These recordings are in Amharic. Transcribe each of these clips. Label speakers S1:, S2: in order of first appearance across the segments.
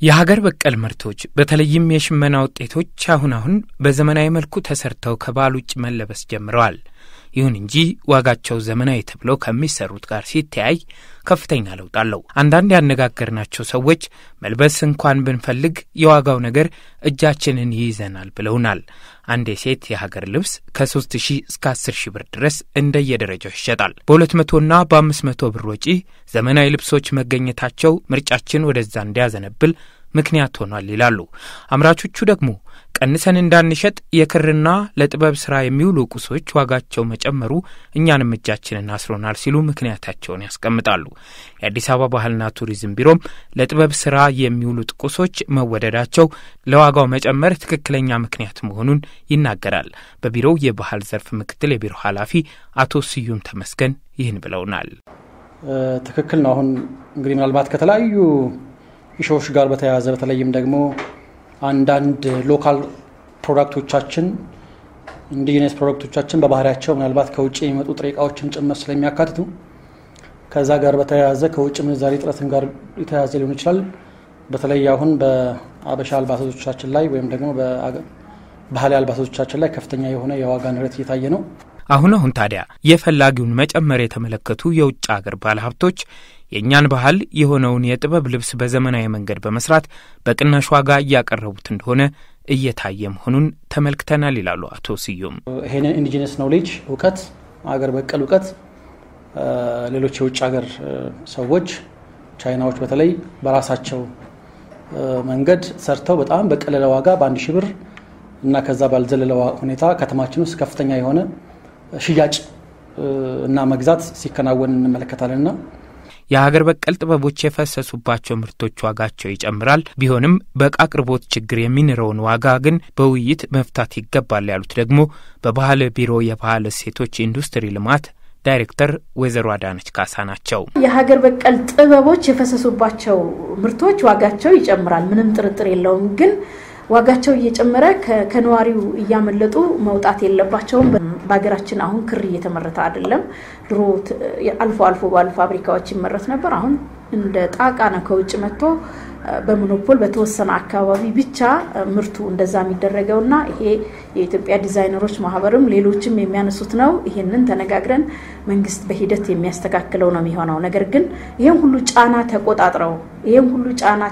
S1: የሀገር በቀል ምርቶች በተለይም የሽመና ውጤቶች አሁን አሁን በዘመናዊ መልኩ ተሰርተው ከባህል ውጭ መለበስ ጀምረዋል። ይሁን እንጂ ዋጋቸው ዘመናዊ ተብለው ከሚሰሩት ጋር ሲተያይ ከፍተኛ ለውጥ አለው። አንዳንድ ያነጋገርናቸው ሰዎች መልበስ እንኳን ብንፈልግ የዋጋው ነገር እጃችንን ይይዘናል ብለውናል። አንድ የሴት የሀገር ልብስ ከሶስት ሺህ እስከ አስር ሺህ ብር ድረስ እንደየደረጃው ይሸጣል። በሁለት መቶና በአምስት መቶ ብር ወጪ ዘመናዊ ልብሶች መገኘታቸው ምርጫችን ወደዛ እንዲያዘነብል ምክንያት ሆኗል ይላሉ። አምራቾቹ ደግሞ ቀንሰን እንዳንሸጥ የክርና ለጥበብ ስራ የሚውሉ ቁሶች ዋጋቸው መጨመሩ እኛንም እጃችንን አስሮናል ሲሉ ምክንያታቸውን ያስቀምጣሉ። የአዲስ አበባ ባህልና ቱሪዝም ቢሮም ለጥበብ ስራ የሚውሉት ቁሶች መወደዳቸው ለዋጋው መጨመር ትክክለኛ ምክንያት መሆኑን ይናገራል። በቢሮው የባህል ዘርፍ ምክትል የቢሮ ኃላፊ አቶ ስዩም ተመስገን ይህን ብለውናል።
S2: ትክክል ነው። አሁን እንግዲህ ምናልባት ከተለያዩ ኢሾዎች ጋር በተያያዘ በተለይም ደግሞ አንዳንድ ሎካል ፕሮዳክቶቻችን ኢንዲጂነስ ፕሮዳክቶቻችን በባህሪያቸው ምናልባት ከውጭ የሚመጡ ጥሬ እቃዎችን ጭምር ስለሚያካትቱ ከዛ ጋር በተያያዘ ከውጭ ምንዛሬ ጥረትን ጋር የተያያዘ ሊሆን ይችላል። በተለይ አሁን በአበሻ አልባሳቶቻችን ላይ ወይም ደግሞ በባህላዊ አልባሳቶቻችን ላይ ከፍተኛ የሆነ የዋጋ ንረት እየታየ ነው።
S1: አሁን አሁን ታዲያ የፈላጊውን መጨመር የተመለከቱ የውጭ ሀገር ባለሀብቶች የእኛን ባህል የሆነውን የጥበብ ልብስ በዘመናዊ መንገድ በመስራት በቅናሽ ዋጋ እያቀረቡት እንደሆነ እየታየ መሆኑን ተመልክተናል ይላሉ አቶ ስዩም።
S2: ይሄንን ኢንዲጂነስ ኖሌጅ እውቀት፣ አገር በቀል እውቀት ሌሎች የውጭ ሀገር ሰዎች ቻይናዎች በተለይ በራሳቸው መንገድ ሰርተው በጣም በቀለለ ዋጋ በአንድ ሺህ ብር እና ከዛ ባልዘለለ ሁኔታ ከተማችን ውስጥ ከፍተኛ የሆነ ሽያጭ እና መግዛት ሲከናወን እንመለከታለን ና
S1: የሀገር በቀል ጥበቦች የፈሰሱባቸው ምርቶች ዋጋቸው ይጨምራል። ቢሆንም በእቃ አቅርቦት ችግር የሚንረውን ዋጋ ግን በውይይት መፍታት ይገባል ያሉት ደግሞ በባህል ቢሮ የባህል እሴቶች ኢንዱስትሪ ልማት ዳይሬክተር ወይዘሮ አዳነች ካሳ ናቸው።
S3: የሀገር በቀል ጥበቦች የፈሰሱባቸው ምርቶች ዋጋቸው ይጨምራል፣ ምንም ጥርጥር የለውም ግን ዋጋቸው እየጨመረ ከነዋሪው እያመለጡ መውጣት የለባቸውም። በሀገራችን አሁን ክር እየተመረተ አይደለም። ድሮ አልፎ አልፎ ባሉ ፋብሪካዎች ይመረት ነበር። አሁን እንደ ጣቃ ነው ከውጭ መጥቶ በሞኖፖል በተወሰነ አካባቢ ብቻ ምርቱ እንደዛ የሚደረገው እና ይሄ የኢትዮጵያ ዲዛይነሮች ማህበርም ሌሎችም የሚያነሱት ነው። ይሄንን ተነጋግረን መንግስት በሂደት የሚያስተካክለው ነው የሚሆነው። ነገር ግን ይህም ሁሉ ጫና ተቆጣጥረው ይህም ሁሉ ጫና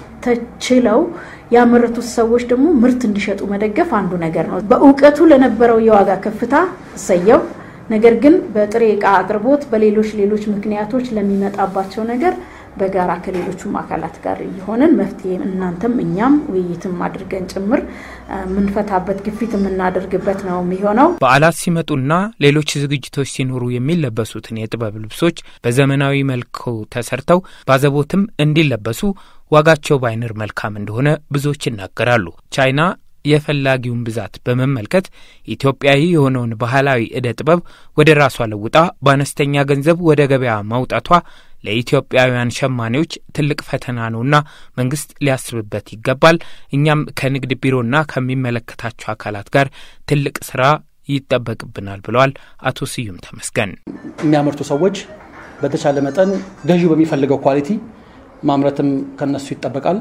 S3: ተችለው ያመረቱት ሰዎች ደግሞ ምርት እንዲሸጡ መደገፍ አንዱ ነገር ነው። በእውቀቱ ለነበረው የዋጋ ከፍታ እሰየው። ነገር ግን በጥሬ ዕቃ አቅርቦት፣ በሌሎች ሌሎች ምክንያቶች ለሚመጣባቸው ነገር በጋራ ከሌሎቹም አካላት ጋር እየሆንን መፍትሄ እናንተም እኛም ውይይትም አድርገን ጭምር የምንፈታበት ግፊት የምናደርግበት ነው የሚሆነው።
S1: በዓላት ሲመጡና ሌሎች ዝግጅቶች ሲኖሩ የሚለበሱትን የጥበብ ልብሶች በዘመናዊ መልኩ ተሰርተው ባዘቦትም እንዲለበሱ ዋጋቸው ባይንር መልካም እንደሆነ ብዙዎች ይናገራሉ። ቻይና የፈላጊውን ብዛት በመመልከት ኢትዮጵያዊ የሆነውን ባህላዊ ዕደ ጥበብ ወደ ራሷ ለውጣ በአነስተኛ ገንዘብ ወደ ገበያ ማውጣቷ ለኢትዮጵያውያን ሸማኔዎች ትልቅ ፈተና ነውና መንግስት ሊያስብበት ይገባል። እኛም ከንግድ ቢሮና ከሚመለከታቸው አካላት ጋር ትልቅ ስራ ይጠበቅብናል ብለዋል አቶ ስዩም ተመስገን።
S2: የሚያመርቱ ሰዎች በተቻለ መጠን ገዢው በሚፈልገው ኳሊቲ ማምረትም ከነሱ ይጠበቃል።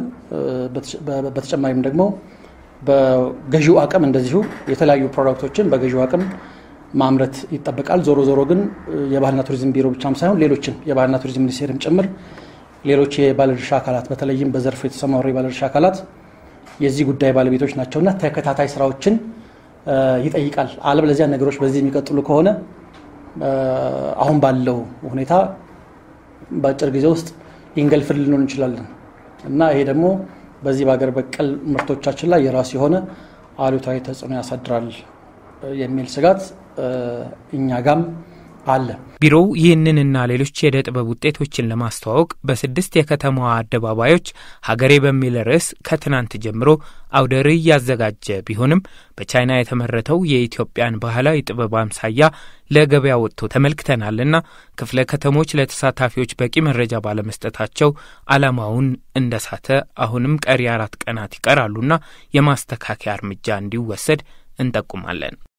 S2: በተጨማሪም ደግሞ በገዢው አቅም እንደዚሁ የተለያዩ ፕሮዳክቶችን በገዢው አቅም ማምረት ይጠበቃል። ዞሮ ዞሮ ግን የባህልና ቱሪዝም ቢሮ ብቻም ሳይሆን ሌሎችም የባህልና ቱሪዝም ሚኒስቴርም ጭምር ሌሎች የባለድርሻ አካላት በተለይም በዘርፉ የተሰማሩ የባለድርሻ አካላት የዚህ ጉዳይ ባለቤቶች ናቸውና ተከታታይ ስራዎችን ይጠይቃል። አለበለዚያ ነገሮች በዚህ የሚቀጥሉ ከሆነ አሁን ባለው ሁኔታ በአጭር ጊዜ ውስጥ ይንገልፍል ልንሆን እንችላለን እና ይሄ ደግሞ በዚህ በሀገር በቀል ምርቶቻችን ላይ የራሱ የሆነ አሉታዊ ተጽዕኖ ያሳድራል የሚል ስጋት እኛ ጋም አለ።
S1: ቢሮው ይህንንና ሌሎች የዕደ ጥበብ ውጤቶችን ለማስተዋወቅ በስድስት የከተማዋ አደባባዮች ሀገሬ በሚል ርዕስ ከትናንት ጀምሮ አውደ ርዕይ እያዘጋጀ ቢሆንም በቻይና የተመረተው የኢትዮጵያን ባህላዊ ጥበብ አምሳያ ለገበያ ወጥቶ ተመልክተናልና ክፍለ ከተሞች ለተሳታፊዎች በቂ መረጃ ባለመስጠታቸው ዓላማውን እንደሳተ አሁንም ቀሪ አራት ቀናት ይቀራሉና የማስተካከያ እርምጃ እንዲወሰድ እንጠቁማለን።